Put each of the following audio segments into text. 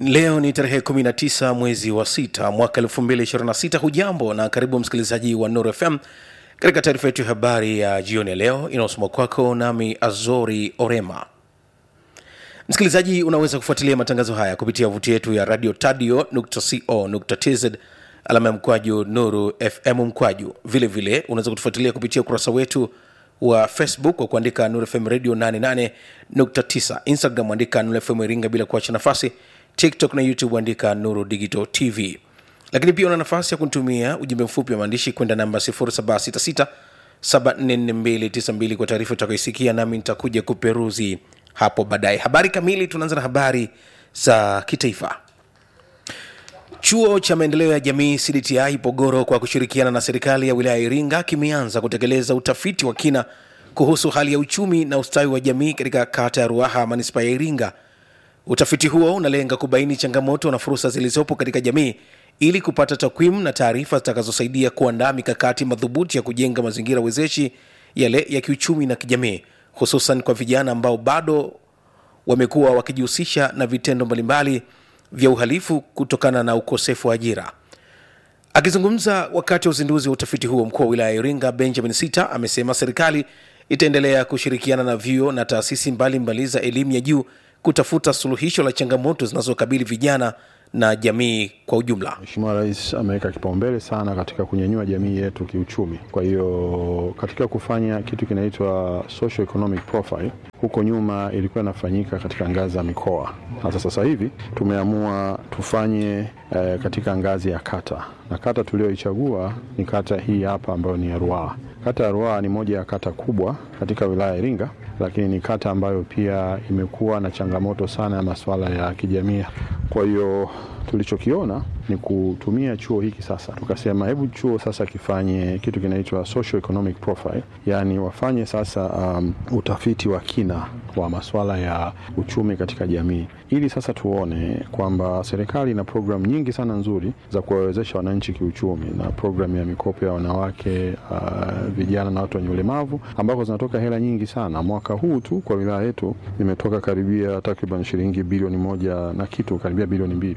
leo ni tarehe 19 mwezi wa 6 mwaka 2026 hujambo na karibu msikilizaji wa nuru fm katika taarifa yetu ya habari ya jioni ya leo inayosoma kwako nami azori orema msikilizaji unaweza kufuatilia matangazo haya kupitia vuti yetu ya radio tadio co tz alama ya mkwaju nuru fm mkwaju vile vile unaweza kutufuatilia kupitia ukurasa wetu wa facebook kwa kuandika nuru fm radio 88.9 instagram andika nuru fm iringa bila kuacha nafasi tiktok na youtube andika nuru digital tv lakini pia una nafasi ya kunitumia ujumbe mfupi wa maandishi kwenda namba 0766 744292 kwa taarifa utakaisikia nami nitakuja kuperuzi hapo baadaye habari kamili tunaanza na habari za kitaifa chuo cha maendeleo ya jamii cdti pogoro kwa kushirikiana na serikali ya wilaya ya iringa kimeanza kutekeleza utafiti wa kina kuhusu hali ya uchumi na ustawi wa jamii katika kata ya ruaha manispaa ya iringa utafiti huo unalenga kubaini changamoto na fursa zilizopo katika jamii ili kupata takwimu na taarifa zitakazosaidia kuandaa mikakati madhubuti ya kujenga mazingira wezeshi yale ya kiuchumi na kijamii hususan kwa vijana ambao bado wamekuwa wakijihusisha na vitendo mbalimbali vya uhalifu kutokana na ukosefu wa ajira akizungumza wakati wa uzinduzi wa utafiti huo mkuu wa wilaya ya iringa benjamin sita amesema serikali itaendelea kushirikiana na vyuo na taasisi mbalimbali za elimu ya juu kutafuta suluhisho la changamoto zinazokabili vijana na jamii kwa ujumla Mheshimiwa Rais ameweka kipaumbele sana katika kunyanyua jamii yetu kiuchumi. Kwa hiyo katika kufanya kitu kinaitwa social economic profile, huko nyuma ilikuwa inafanyika katika ngazi za mikoa. Sasa sasa hivi tumeamua tufanye eh, katika ngazi ya kata, na kata tulioichagua ni kata hii hapa ambayo ni ya Ruaha. Kata ya Ruaha ni moja ya kata kubwa katika wilaya ya Iringa, lakini ni kata ambayo pia imekuwa na changamoto sana ya masuala ya kijamii. Kwa hiyo tulichokiona ni kutumia chuo hiki sasa, tukasema hebu chuo sasa kifanye kitu kinaitwa social economic profile, yaani wafanye sasa um, utafiti wa kina wa masuala ya uchumi katika jamii, ili sasa tuone kwamba serikali ina programu nyingi sana nzuri za kuwawezesha wananchi kiuchumi, na programu ya mikopo ya wanawake, uh, vijana na watu wenye ulemavu, ambako zinatoka hela nyingi sana. Mwaka huu tu kwa wilaya yetu imetoka karibia takriban shilingi bilioni moja na kitu, karibia bilioni mbili.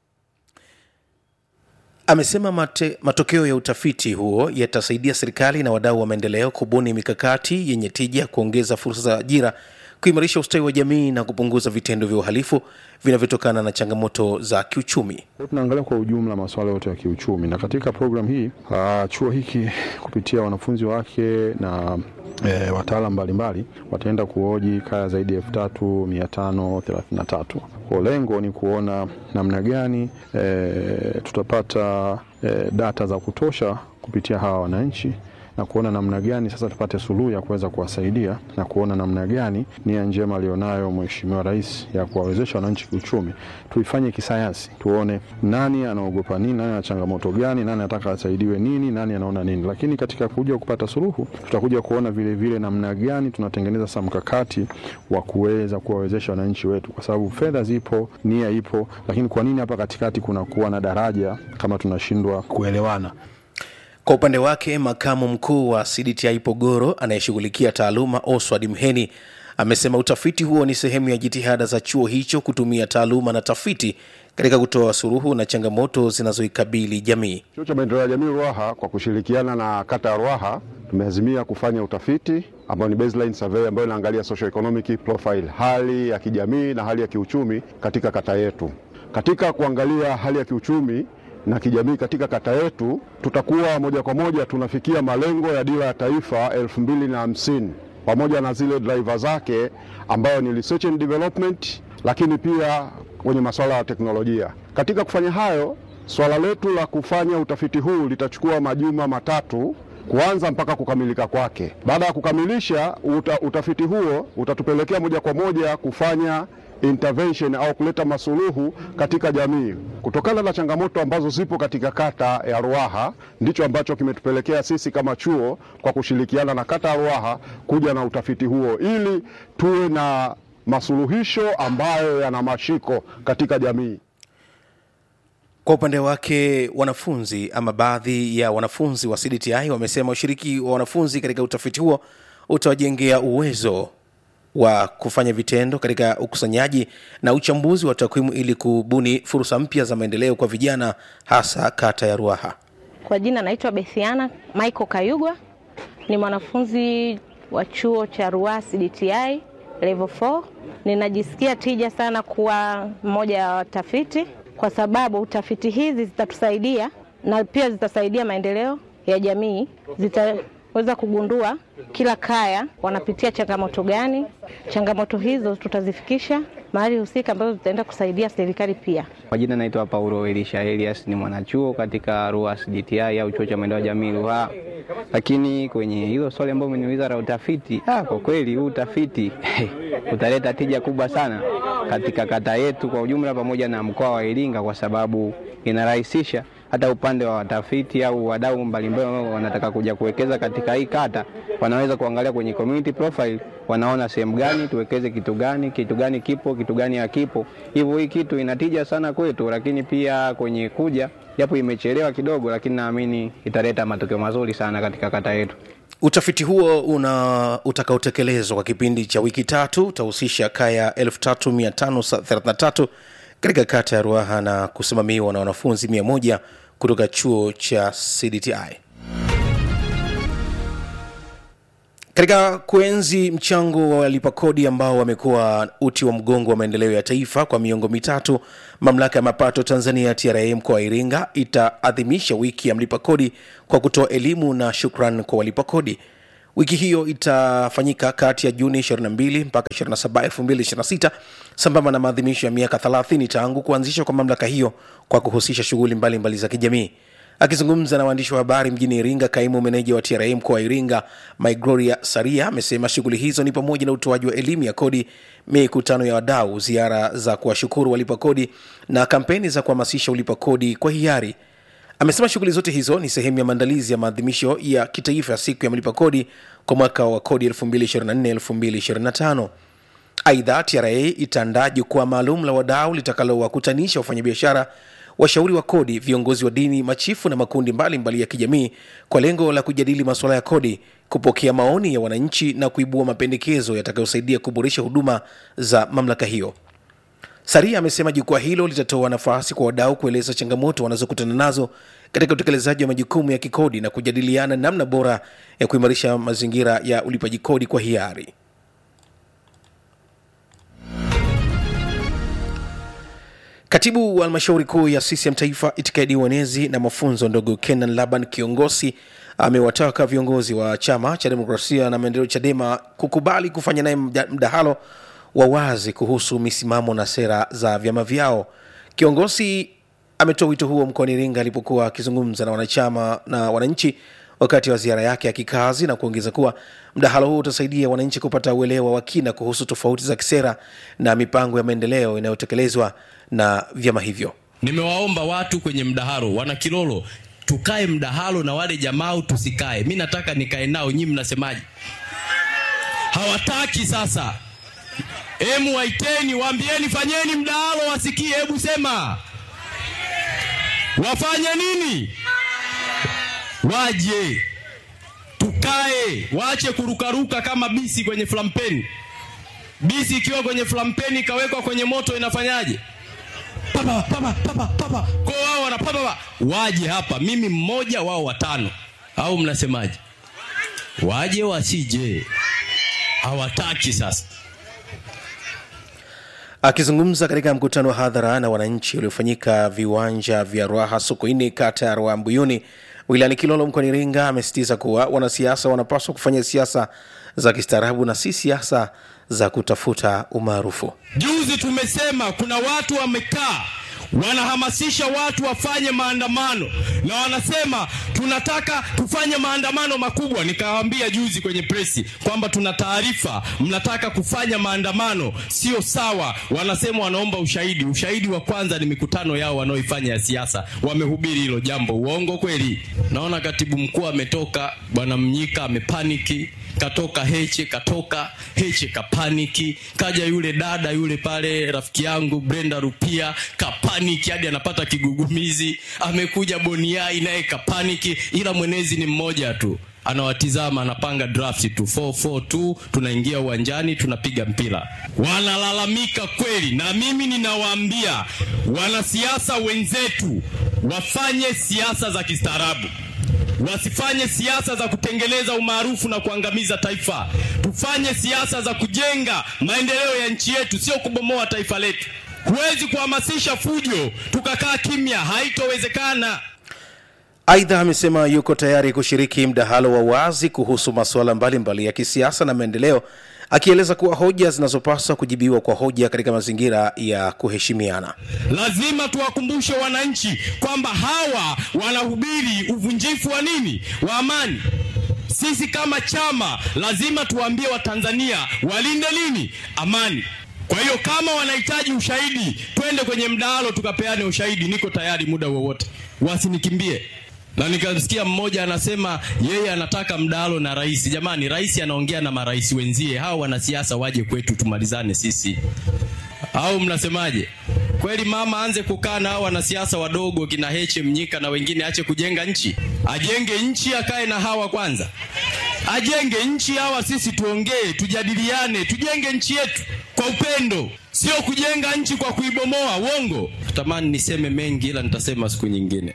amesema mate, matokeo ya utafiti huo yatasaidia serikali na wadau wa maendeleo kubuni mikakati yenye tija kuongeza fursa za ajira kuimarisha ustawi wa jamii na kupunguza vitendo vya uhalifu vinavyotokana na changamoto za kiuchumi Kwa hiyo tunaangalia kwa ujumla masuala yote ya kiuchumi, na katika programu hii uh, chuo hiki kupitia wanafunzi wake na E, wataalam mbalimbali wataenda kuhoji kaya zaidi ya elfu tatu mia tano thelathini na tatu. Kwa lengo ni kuona namna gani e, tutapata e, data za kutosha kupitia hawa wananchi na kuona namna gani sasa tupate suluhu ya kuweza kuwasaidia na kuona namna gani nia njema aliyonayo Mheshimiwa Rais ya kuwawezesha wananchi kiuchumi tuifanye kisayansi, tuone nani anaogopa nini, nani ana changamoto gani, nani anataka asaidiwe nini, nani anaona nini. Lakini katika kuja kupata suluhu, tutakuja kuona vile vile namna gani tunatengeneza sasa mkakati wa kuweza kuwawezesha wananchi wetu, kwa sababu fedha zipo, nia ipo, lakini kwa nini hapa katikati kunakuwa na daraja kama tunashindwa kuelewana? kwa upande wake makamu mkuu wa cdti pogoro anayeshughulikia taaluma oswald mheni amesema utafiti huo ni sehemu ya jitihada za chuo hicho kutumia taaluma na tafiti katika kutoa suruhu na changamoto zinazoikabili jamii Chuo cha maendeleo ya jamii Ruaha kwa kushirikiana na kata ya Ruaha tumeazimia kufanya utafiti ambao ni baseline survey ambayo inaangalia socio economic profile, hali ya kijamii na hali ya kiuchumi katika kata yetu. Katika kuangalia hali ya kiuchumi na kijamii katika kata yetu, tutakuwa moja kwa moja tunafikia malengo ya dira ya taifa elfu mbili na hamsini pamoja na zile driver zake ambayo ni research and development, lakini pia kwenye masuala ya teknolojia. Katika kufanya hayo, swala letu la kufanya utafiti huu litachukua majuma matatu kuanza mpaka kukamilika kwake. Baada ya kukamilisha uta, utafiti huo utatupelekea moja kwa moja kufanya intervention au kuleta masuluhu katika jamii kutokana na changamoto ambazo zipo katika kata ya Ruaha. Ndicho ambacho kimetupelekea sisi kama chuo kwa kushirikiana na kata ya Ruaha kuja na utafiti huo ili tuwe na masuluhisho ambayo yana mashiko katika jamii. Kwa upande wake wanafunzi ama baadhi ya wanafunzi wa CDTI wamesema ushiriki wa wanafunzi katika utafiti huo utawajengea uwezo wa kufanya vitendo katika ukusanyaji na uchambuzi wa takwimu ili kubuni fursa mpya za maendeleo kwa vijana hasa kata ya Ruaha. Kwa jina naitwa Bethiana Michael Kayugwa, ni mwanafunzi wa chuo cha Ruaha CDTI level 4. Ninajisikia tija sana kuwa mmoja wa watafiti kwa sababu tafiti hizi zitatusaidia na pia zitasaidia maendeleo ya jamii. Zitaweza kugundua kila kaya wanapitia changamoto gani. Changamoto hizo tutazifikisha mahali husika ambazo zitaenda kusaidia serikali pia. Kwa jina naitwa Paulo Elisha Elias, ni mwanachuo katika Ruaha CDTI au chuo cha maendeleo ya jamii Ruaha. Lakini kwenye hilo swali ambalo umeniuliza la utafiti, ah, kwa kweli huu utafiti utaleta tija kubwa sana katika kata yetu kwa ujumla pamoja na mkoa wa Iringa kwa sababu inarahisisha hata upande wa watafiti au wadau mbalimbali ambao wanataka kuja kuwekeza katika hii kata, wanaweza kuangalia kwenye community profile, wanaona sehemu gani tuwekeze kitu gani, kitu gani kipo, kitu gani hakipo. Hivyo hii kitu inatija sana kwetu, lakini pia kwenye kuja, japo imechelewa kidogo, lakini naamini italeta matokeo mazuri sana katika kata yetu. Utafiti huo una utakaotekelezwa kwa kipindi cha wiki tatu utahusisha kaya 3533 katika kata ya Ruaha na kusimamiwa na wanafunzi 100 kutoka chuo cha CDTI. Katika kuenzi mchango wa walipa kodi ambao wamekuwa uti wa mgongo wa maendeleo ya taifa kwa miongo mitatu, mamlaka ya mapato Tanzania TRA mkoa wa Iringa itaadhimisha wiki ya mlipa kodi kwa kutoa elimu na shukran kwa walipa kodi. Wiki hiyo itafanyika kati ya Juni 22 mpaka 27, 2026 sambamba na maadhimisho ya miaka 30 tangu kuanzishwa kwa mamlaka hiyo kwa kuhusisha shughuli mbalimbali za kijamii. Akizungumza na waandishi wa habari mjini Iringa, kaimu meneja wa TRA mkoa wa Iringa Migloria Saria amesema shughuli hizo ni pamoja na utoaji wa elimu ya kodi, mikutano ya wadau, ziara za kuwashukuru walipa kodi na kampeni za kuhamasisha ulipa kodi kwa hiari. Amesema shughuli zote hizo ni sehemu ya maandalizi ya maadhimisho ya kitaifa ya siku ya mlipa kodi kwa mwaka wa kodi 2024-2025. Aidha, TRA itaandaa jukwaa maalum la wadau litakalowakutanisha wafanyabiashara, washauri wa kodi, viongozi wa dini, machifu na makundi mbalimbali mbali ya kijamii kwa lengo la kujadili masuala ya kodi, kupokea maoni ya wananchi na kuibua mapendekezo yatakayosaidia kuboresha huduma za mamlaka hiyo. Saria amesema jukwaa hilo litatoa nafasi kwa wadau kueleza changamoto wanazokutana nazo katika utekelezaji wa majukumu ya kikodi na kujadiliana namna bora ya kuimarisha mazingira ya ulipaji kodi kwa hiari. Katibu wa halmashauri kuu ya CCM Taifa, itikadi uenezi na mafunzo, ndugu Kenan Laban Kiongosi amewataka viongozi wa chama cha demokrasia na maendeleo CHADEMA kukubali kufanya naye mdahalo wa wazi kuhusu misimamo na sera za vyama vyao. Kiongozi ametoa wito huo mkoani Iringa alipokuwa akizungumza na wanachama na wananchi wakati wa ziara yake ya kikazi na kuongeza kuwa mdahalo huo utasaidia wananchi kupata uelewa wa kina kuhusu tofauti za kisera na mipango ya maendeleo inayotekelezwa na vyama hivyo. Nimewaomba watu kwenye mdahalo, wana Kilolo, tukae mdahalo na wale jamaa, tusikae. Mi nataka nikae nao, nyinyi mnasemaje? Hawataki sasa Emu waiteni, waambieni fanyeni mdahalo wasikie. Hebu sema wafanye nini? Waje tukae, waache kurukaruka kama bisi kwenye flampeni. Bisi ikiwa kwenye flampeni ikawekwa kwenye moto inafanyaje? Papa, papa, papa, papa. Kwa wao wana papa, waje hapa, mimi mmoja wao watano, au mnasemaje? Waje wasije? Hawataki sasa. Akizungumza katika mkutano wa hadhara na wananchi uliofanyika viwanja vya Ruaha Sokoine, kata ya Ruaha Mbuyuni, wilayani Kilolo mkoani Iringa, amesisitiza kuwa wanasiasa wanapaswa kufanya siasa za kistaarabu na si siasa za kutafuta umaarufu. Juzi tumesema kuna watu wamekaa wanahamasisha watu wafanye maandamano na wanasema tunataka tufanye maandamano makubwa. Nikawaambia juzi kwenye presi kwamba tuna taarifa mnataka kufanya maandamano, sio sawa. Wanasema wanaomba ushahidi. Ushahidi wa kwanza ni mikutano yao wanaoifanya ya siasa, wamehubiri hilo jambo. Uongo kweli? Naona katibu mkuu ametoka, bwana Mnyika amepaniki katoka Heche, katoka Heche kapaniki, kaja yule dada yule pale rafiki yangu Brenda Rupia kapaniki hadi anapata kigugumizi, amekuja Boniai naye kapaniki, ila mwenezi ni mmoja tu. anawatizama anapanga draft tu 442 tunaingia uwanjani tunapiga mpira wanalalamika kweli na mimi ninawaambia wanasiasa wenzetu wafanye siasa za kistaarabu wasifanye siasa za kutengeneza umaarufu na kuangamiza taifa tufanye siasa za kujenga maendeleo ya nchi yetu sio kubomoa taifa letu huwezi kuhamasisha fujo tukakaa kimya haitowezekana Aidha, amesema yuko tayari kushiriki mdahalo wa wazi kuhusu masuala mbalimbali ya kisiasa na maendeleo, akieleza kuwa hoja zinazopaswa kujibiwa kwa hoja katika mazingira ya kuheshimiana. lazima tuwakumbushe wananchi kwamba hawa wanahubiri uvunjifu wa nini wa amani sisi kama chama lazima tuwaambie watanzania walinde nini amani kwa hiyo kama wanahitaji ushahidi twende kwenye mdahalo tukapeane ushahidi niko tayari muda wowote wasinikimbie na nikamsikia mmoja anasema yeye anataka mdahalo na rais jamani rais anaongea na marais wenzie hawa wanasiasa waje kwetu tumalizane sisi au mnasemaje? Kweli mama aanze kukaa na hao wanasiasa wadogo kina Heche Mnyika na wengine, ache kujenga nchi, ajenge nchi, akae na hawa kwanza, ajenge nchi. Hawa sisi tuongee, tujadiliane, tujenge nchi yetu kwa upendo, sio kujenga nchi kwa kuibomoa. Uongo. Natamani niseme mengi, ila nitasema siku nyingine.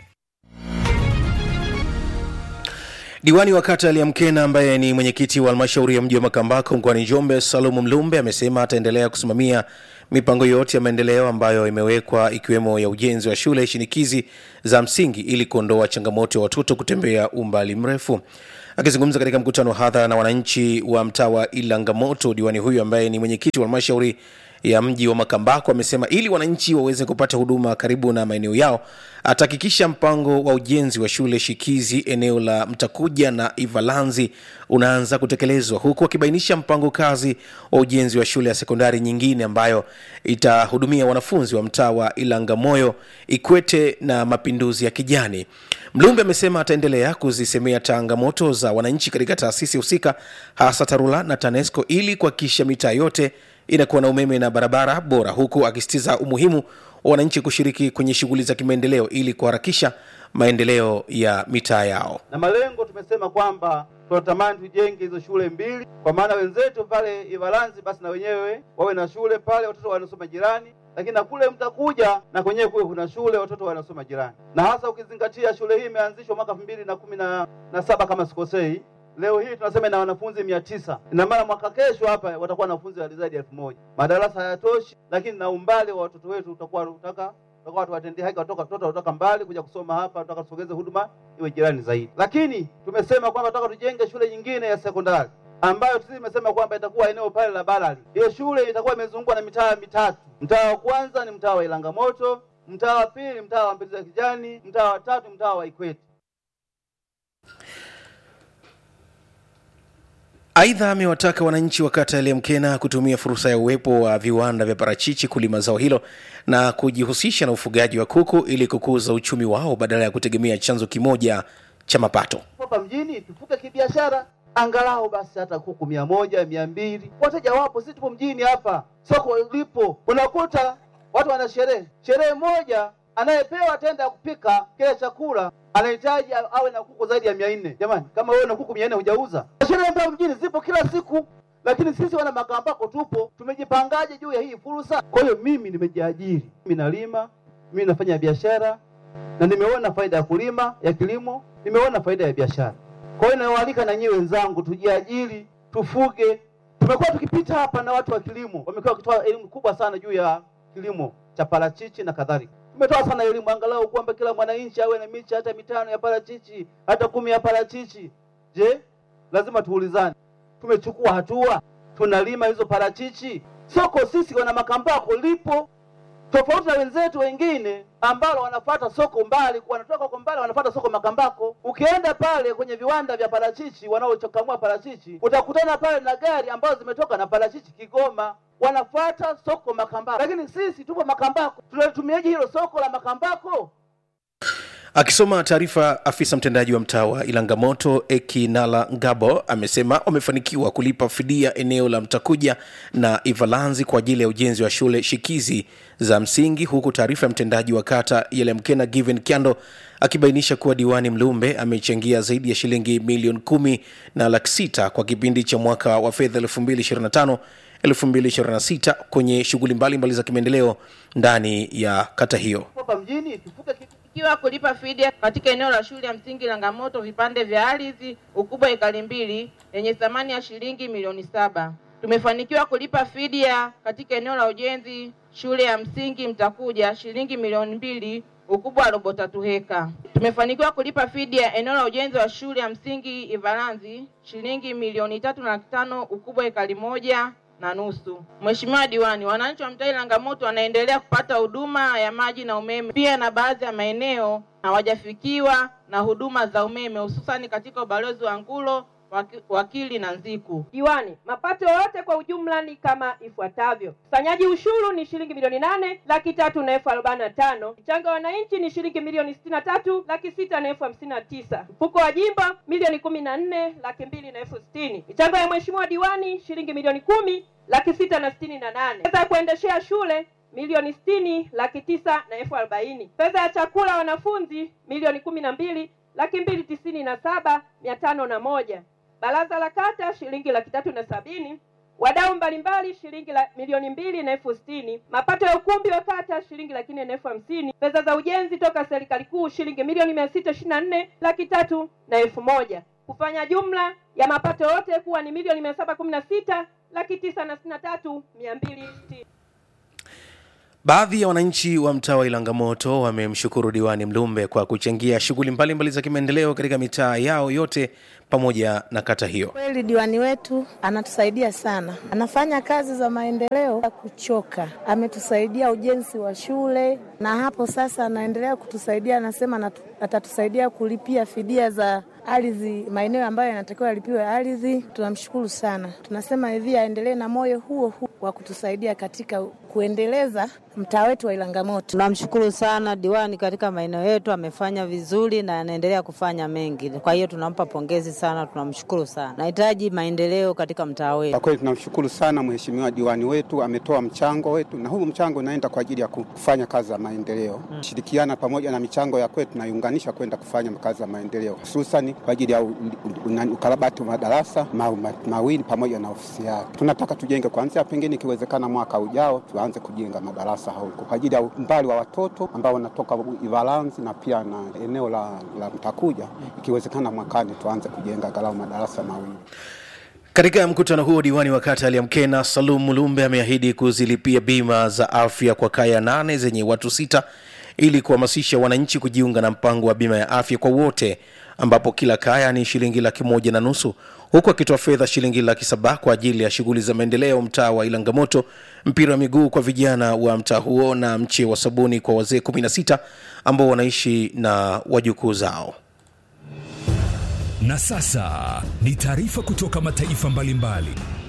Diwani wa kata ya Liamkena ambaye ni mwenyekiti wa halmashauri ya mji wa Makambako mkoani Njombe, Salumu Mlumbe amesema ataendelea kusimamia mipango yote ya maendeleo ambayo imewekwa ikiwemo ya ujenzi wa shule shinikizi za msingi ili kuondoa changamoto ya watoto kutembea umbali mrefu. Akizungumza katika mkutano wa hadhara na wananchi wa mtaa wa Ilangamoto, diwani huyu ambaye ni mwenyekiti wa halmashauri ya mji wa Makambako amesema ili wananchi waweze kupata huduma karibu na maeneo yao, atahakikisha mpango wa ujenzi wa shule shikizi eneo la Mtakuja na Ivalanzi unaanza kutekelezwa, huku akibainisha mpango kazi wa ujenzi wa shule ya sekondari nyingine ambayo itahudumia wanafunzi wa mtaa wa Ilangamoyo, Ikwete na Mapinduzi ya Kijani. Mlumbe amesema ataendelea kuzisemea changamoto za wananchi katika taasisi husika, hasa TARURA na TANESCO ili kuhakikisha mitaa yote inakuwa na umeme na barabara bora, huku akisitiza umuhimu wa wananchi kushiriki kwenye shughuli za kimaendeleo ili kuharakisha maendeleo ya mitaa yao. na malengo tumesema kwamba tunatamani tujenge hizo shule mbili, kwa maana wenzetu pale Ivalanzi basi na wenyewe wawe na shule pale, watoto wanasoma jirani, lakini na kule mtakuja na kwenyewe kuwe kuna shule watoto wanasoma jirani, na hasa ukizingatia shule hii imeanzishwa mwaka elfu mbili na kumi na na saba kama sikosei. Leo hii tunasema ina wanafunzi mia tisa. Ina maana mwaka kesho hapa watakuwa wanafunzi wa zaidi ya elfu moja. Madarasa hayatoshi, lakini na umbali wa watoto wetu utakuwa utaka tutakuwa tuwatendee haki watoka watoto kutoka mbali kuja kusoma hapa, tutaka tusogeze huduma iwe jirani zaidi. Lakini tumesema kwamba tutaka tujenge shule nyingine ya sekondari ambayo sisi tumesema kwamba itakuwa eneo pale la Balali. Hiyo shule itakuwa imezungukwa na mitaa mitatu. Mtaa wa kwanza ni mtaa wa Ilangamoto, mtaa wa pili mtaa wa Mapinduzi ya Kijani, mtaa wa tatu mtaa wa Ikwete. Aidha, amewataka wananchi wa kata ya Liamkena kutumia fursa ya uwepo wa viwanda vya parachichi kulima zao hilo na kujihusisha na ufugaji wa kuku ili kukuza uchumi wao badala ya kutegemea chanzo kimoja cha mapato. hapa mjini tufuke kibiashara, angalau basi hata kuku mia moja mia mbili wateja wapo. Sisi tupo mjini hapa, soko lipo, unakuta watu wana sherehe sherehe moja, anayepewa tenda ya kupika kile chakula anahitaji a- awe na kuku zaidi ya mia nne. Jamani, kama wewe na kuku mia nne hujauza? Sherehe ambayo mjini zipo kila siku, lakini sisi wana Makambako tupo, tumejipangaje juu ya hii fursa? Kwa hiyo mimi nimejiajiri, mimi nalima, mimi nafanya biashara na nimeona faida ya kulima ya kilimo, nimeona faida ya biashara. Kwa hiyo nawaalika na nyinyi wenzangu, tujiajiri, tufuge. Tumekuwa tukipita hapa na watu wa kilimo, wamekuwa wakitoa elimu kubwa sana juu ya kilimo cha parachichi na kadhalika. Tumetoa sana elimu angalau kwamba kila mwananchi awe na miche hata mitano ya parachichi, hata kumi ya parachichi. Je, lazima tuulizane, tumechukua hatua? Tunalima hizo parachichi? Soko sisi wana Makambako lipo tofauti na wenzetu wengine ambao wanafata soko mbali, wanatoka huko mbali, wanafata soko Makambako. Ukienda pale kwenye viwanda vya parachichi wanaochokamua parachichi, utakutana pale na gari ambazo zimetoka na parachichi Kigoma, wanafuata soko Makambako. Lakini sisi tupo Makambako, tunalitumiaje hilo soko la Makambako? Akisoma taarifa, afisa mtendaji wa mtaa wa Ilangamoto Ekinala Ngabo amesema wamefanikiwa kulipa fidia eneo la Mtakuja na Ivalanzi kwa ajili ya ujenzi wa shule shikizi za msingi, huku taarifa ya mtendaji wa kata Yelemkena Given Kyando akibainisha kuwa diwani Mlumbe amechangia zaidi ya shilingi milioni kumi na laki sita kwa kipindi cha mwaka wa fedha 2025 2026 kwenye shughuli mbalimbali za kimaendeleo ndani ya kata hiyo. hapa mjini tufuke kitu ikiwa kulipa fidia katika eneo la shule ya msingi Langamoto vipande vya ardhi ukubwa ekari mbili yenye thamani ya shilingi milioni saba. Tumefanikiwa kulipa fidia katika eneo la ujenzi shule ya msingi Mtakuja shilingi milioni mbili ukubwa wa robo tatu heka. Tumefanikiwa kulipa fidia eneo la ujenzi wa shule ya msingi Ivalanzi shilingi milioni tatu na laki tano ukubwa ekari moja na nusu. Mheshimiwa Diwani, wananchi wa mtaa Langamoto wanaendelea kupata huduma ya maji na umeme, pia na baadhi ya maeneo hawajafikiwa na huduma za umeme, hususani katika ubalozi wa Ngulo, Waki- Wakili na Nziku. Diwani, mapato yote kwa ujumla ni kama ifuatavyo: ukusanyaji ushuru ni shilingi milioni nane laki tatu na elfu arobaini na tano mchango wa wananchi ni shilingi milioni sitini na tatu laki sita na elfu hamsini na tisa mfuko wa jimbo milioni kumi na nne laki mbili na elfu sitini michango ya mheshimiwa diwani shilingi milioni kumi laki sita na sitini na nane pesa ya kuendeshea shule milioni sitini laki tisa na elfu arobaini pesa ya chakula wanafunzi milioni kumi na mbili laki mbili tisini na saba mia tano na moja baraza la kata shilingi laki tatu na sabini wadau mbalimbali shilingi la milioni mbili na elfu sitini mapato ya ukumbi wa kata shilingi laki nne na elfu hamsini fedha za ujenzi toka serikali kuu shilingi milioni mia sita ishirini na nne laki tatu na elfu moja kufanya jumla ya mapato yote kuwa ni milioni mia saba kumi na sita laki tisa na sitini na tatu mia mbili sitini Baadhi ya wananchi wa mtaa wa Ilangamoto wamemshukuru diwani Mlumbe kwa kuchangia shughuli mbalimbali za kimaendeleo katika mitaa yao yote pamoja na kata hiyo. Kweli diwani wetu anatusaidia sana, anafanya kazi za maendeleo ya kuchoka. Ametusaidia ujenzi wa shule, na hapo sasa anaendelea kutusaidia, anasema anatu- atatusaidia kulipia fidia za ardhi, maeneo ambayo yanatakiwa yalipiwe ardhi. Tunamshukuru sana, tunasema hivi aendelee na moyo huo huo wa kutusaidia katika kuendeleza mtaa wetu wa Ilangamoto. Tunamshukuru sana diwani katika maeneo yetu, amefanya vizuri na anaendelea kufanya mengi. Kwa hiyo tunampa pongezi sana, tunamshukuru sana. Nahitaji maendeleo katika mtaa wetu. Kwa kweli tunamshukuru sana mheshimiwa diwani wetu, ametoa mchango wetu, na huu mchango unaenda kwa ajili ya kufanya kazi za maendeleo, shirikiana pamoja na michango ya kwetu naiunganisha kwenda kufanya kazi za maendeleo, hususani kwa ajili ya u- u- u- ukarabati wa madarasa ma, ma, mawili pamoja na ofisi yake. Tunataka tujenge kuanzia, pengine ikiwezekana mwaka ujao tuanze kujenga madarasa huko kwa ajili ya umbali wa watoto ambao wanatoka Ivalanzi na pia na eneo la, la Mtakuja, ikiwezekana mwakani tuanze kujenga galau madarasa mawili. Katika mkutano huo, diwani wa kata Aliamkena Salum Mulumbe ameahidi kuzilipia bima za afya kwa kaya nane zenye watu sita ili kuhamasisha wananchi kujiunga na mpango wa bima ya afya kwa wote, ambapo kila kaya ni shilingi laki moja na nusu huku akitoa fedha shilingi laki saba kwa ajili ya shughuli za maendeleo mtaa wa Ilangamoto, mpira wa miguu kwa vijana wa mtaa huo na mche wa sabuni kwa wazee 16 ambao wanaishi na wajukuu zao. Na sasa ni taarifa kutoka mataifa mbalimbali.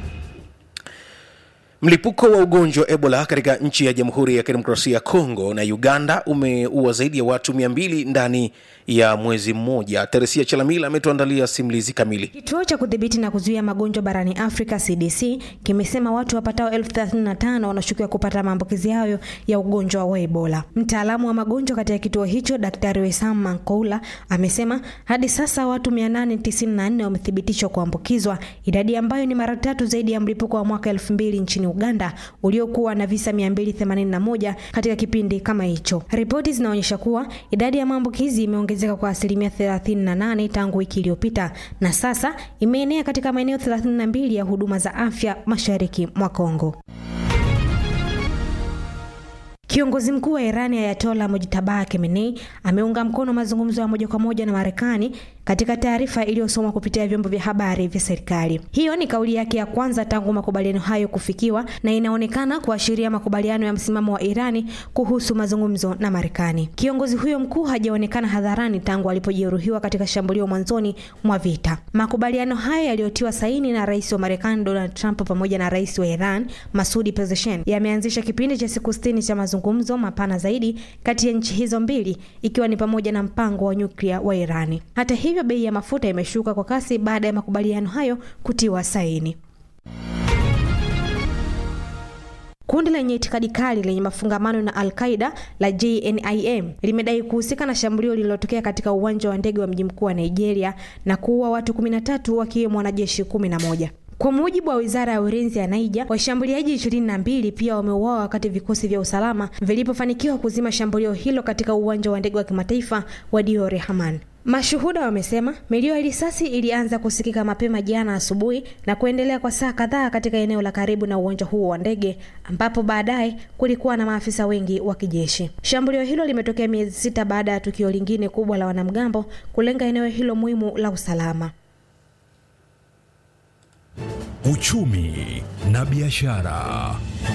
Mlipuko wa ugonjwa wa Ebola katika nchi ya Jamhuri ya Kidemokrasia ya Kongo na Uganda umeua zaidi ya watu 200 ndani ya mwezi mmoja. Teresia Chalamila ametuandalia simulizi kamili. Kituo cha kudhibiti na kuzuia magonjwa barani Afrika CDC kimesema watu wapatao elfu 35 wanashukiwa kupata maambukizi hayo ya ugonjwa wa Ebola. Mtaalamu wa magonjwa katika kituo hicho Daktari Wesam Mankoula amesema hadi sasa watu 894 wamethibitishwa kuambukizwa, idadi ambayo ni mara tatu zaidi ya mlipuko wa mwaka 2000 nchini Uganda uliokuwa na visa 281 katika kipindi kama hicho. Ripoti zinaonyesha kuwa idadi ya maambukizi imeongezeka kwa asilimia 38 tangu wiki iliyopita na sasa imeenea katika maeneo 32 ya huduma za afya mashariki mwa Kongo. Kiongozi mkuu wa Irani Ayatollah Mojtaba Khamenei ameunga mkono mazungumzo ya moja kwa moja na Marekani katika taarifa iliyosomwa kupitia vyombo vya habari vya serikali. Hiyo ni kauli yake ya kwanza tangu makubaliano hayo kufikiwa na inaonekana kuashiria makubaliano ya msimamo wa Irani kuhusu mazungumzo na Marekani. Kiongozi huyo mkuu hajaonekana hadharani tangu alipojeruhiwa katika shambulio mwanzoni mwa vita. Makubaliano hayo yaliyotiwa saini na rais wa Marekani Donald Trump pamoja na rais wa Iran Masudi Pezeshkian yameanzisha kipindi cha siku sitini cha mazungumzo mapana zaidi kati ya nchi hizo mbili, ikiwa ni pamoja na mpango wa nyuklia wa Irani. Hata hivyo, bei ya mafuta imeshuka kwa kasi baada ya makubaliano hayo kutiwa saini. Kundi lenye itikadi kali lenye mafungamano na Al-Qaida la JNIM limedai kuhusika na shambulio lililotokea katika uwanja wa ndege wa mji mkuu wa Nigeria na kuua watu 13 wakiwemo wanajeshi 11. Kwa mujibu wa wizara ya ulinzi ya Niger, washambuliaji ishirini na mbili pia wameuawa wakati vikosi vya usalama vilipofanikiwa kuzima shambulio hilo katika uwanja wa ndege wa kimataifa wa Diore Hamani. Mashuhuda wamesema milio ya risasi ilianza kusikika mapema jana asubuhi na kuendelea kwa saa kadhaa katika eneo la karibu na uwanja huo wa ndege, ambapo baadaye kulikuwa na maafisa wengi wa kijeshi. Shambulio hilo limetokea miezi sita baada ya tukio lingine kubwa la wanamgambo kulenga eneo hilo muhimu la usalama. Uchumi na biashara.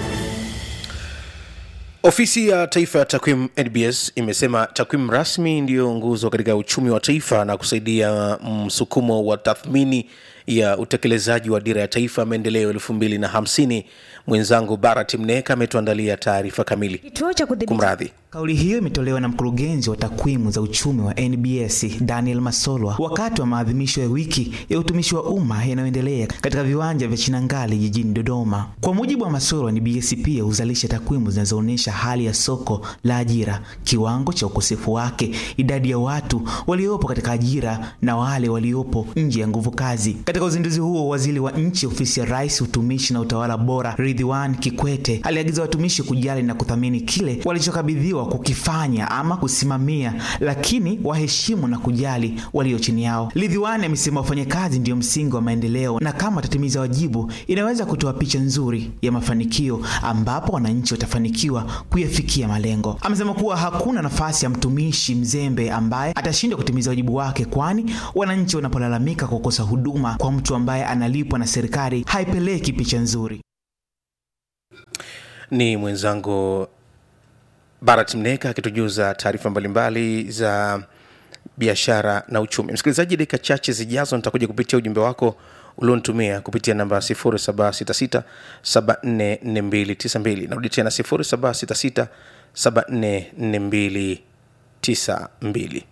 Ofisi ya Taifa ya Takwimu NBS imesema takwimu rasmi ndiyo nguzo katika uchumi wa taifa na kusaidia msukumo wa tathmini ya utekelezaji wa dira ya taifa maendeleo elfu mbili na hamsini. Mwenzangu Barat Mneka ametuandalia taarifa kamili. Kituo cha kudhibiti Kumradhi. Kauli hiyo imetolewa na mkurugenzi wa takwimu za uchumi wa NBS Daniel Masolwa wakati wa maadhimisho ya wiki ya utumishi wa umma yanayoendelea katika viwanja vya Chinangali jijini Dodoma. Kwa mujibu wa Masolwa, NBS pia huzalisha takwimu zinazoonyesha hali ya soko la ajira, kiwango cha ukosefu wake, idadi ya watu waliopo katika ajira na wale waliopo nje ya nguvu kazi. Katika uzinduzi huo, waziri wa nchi ofisi ya Rais, utumishi na utawala bora, Ridhiwan Kikwete aliagiza watumishi kujali na kuthamini kile walichokabidhiwa kukifanya ama kusimamia, lakini waheshimu na kujali walio chini yao. Ridhiwan amesema wafanyakazi ndio msingi wa maendeleo, na kama watatimiza wajibu, inaweza kutoa picha nzuri ya mafanikio ambapo wananchi watafanikiwa kuyafikia malengo. Amesema kuwa hakuna nafasi ya mtumishi mzembe ambaye atashindwa kutimiza wajibu wake, kwani wananchi wanapolalamika kwa kukosa huduma kwa mtu ambaye analipwa na serikali haipeleki picha nzuri. Ni mwenzangu Barat Mneka akitujuza taarifa mbalimbali za biashara na uchumi. Msikilizaji, dakika chache zijazo nitakuja kupitia ujumbe wako ulionitumia kupitia namba 0766744292. Narudi tena 0766744292.